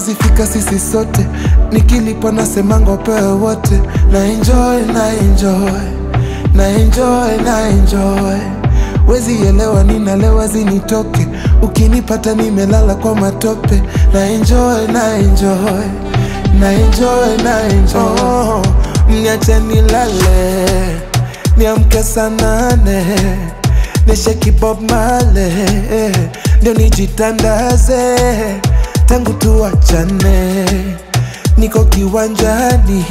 hatuwezi fika sisi sote, nikilipa nasemanga upewe wote, na enjoy na enjoy na enjoy na enjoy wezi elewa ninalewa zinitoke ukinipata nimelala kwa matope na enjoy na enjoy na enjoy na enjoy oh, mniache nilale niamke saa nane nisheki Bob Marley ndio nijitandaze tangu tuachane niko kiwanjani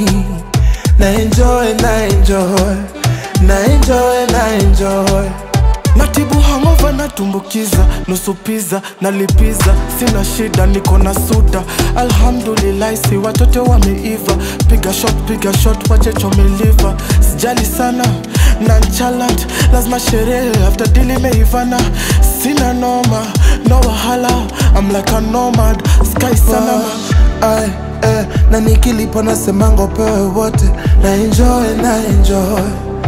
na enjoy na enjoy na enjoy na enjoy natibu hangova natumbukiza nusu piza nalipiza sina shida niko na suda alhamdulillahi si watoto wameiva piga shot piga shot wachechomeliva sijali sana nonchalant lazima sherehe after dili meivana sina noma no wahala I'm like a nomad sky sana Ay, eh, na nikilipa nasemanga upewe wote na enjoy na enjoy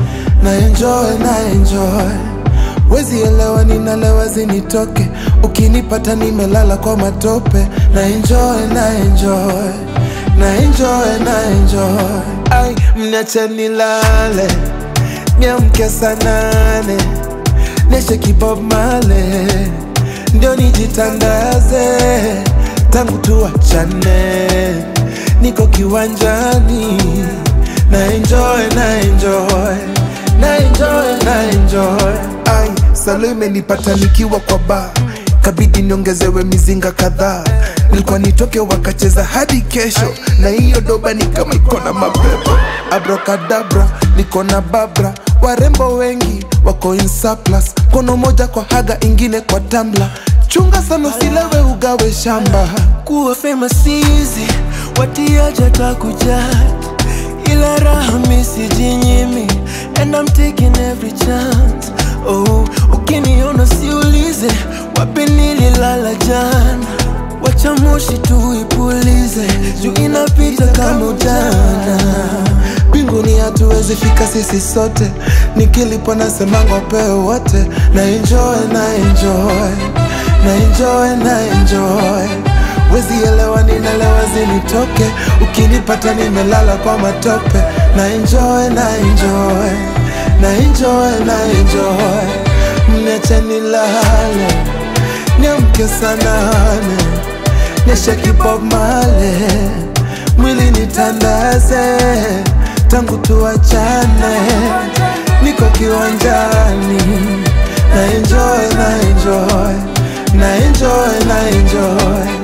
na enjoy na enjoy wezi elewa ninalewa zinitoke ukinipata nimelala kwa matope na enjoy na enjoy na enjoy na enjoy ay mniache nilale niamke saa nane neshe kibob male ndio nijitandaze tangu tuachane niko kiwanjani na enjoy na enjoy na enjoy na enjoy ai salo imenipata nikiwa kwa ba kabidi niongezewe mizinga kadhaa nilikuwa nitoke wakacheza hadi kesho na hiyo doba ni kama iko na mapepo abrokadabra niko na babra warembo wengi wako in surplus kono moja kwa haga ingine kwa tambla chunga sana usilewe ugawe shamba kuwa famous easy watiaja takujat ila raha misijinyimi and I'm taking every chance oh, ukiniona siulize wapi nililala jana wacha moshi tuipulize juu inapita kama ujana mbinguni hatuwezi fika sisi sote nikilipo nasemanga upewe wote na enjoy na enjoy na enjoy na enjoy wezi elewa ninalewa zinitoke ukinipata nimelala kwa matope na enjoy na enjoy na enjoy na enjoy mniache nilale niamke saa nane nisheki Bob Marley mwili nitandaze tangu tuachane niko kiwanjani na enjoy na enjoy na enjoy na enjoy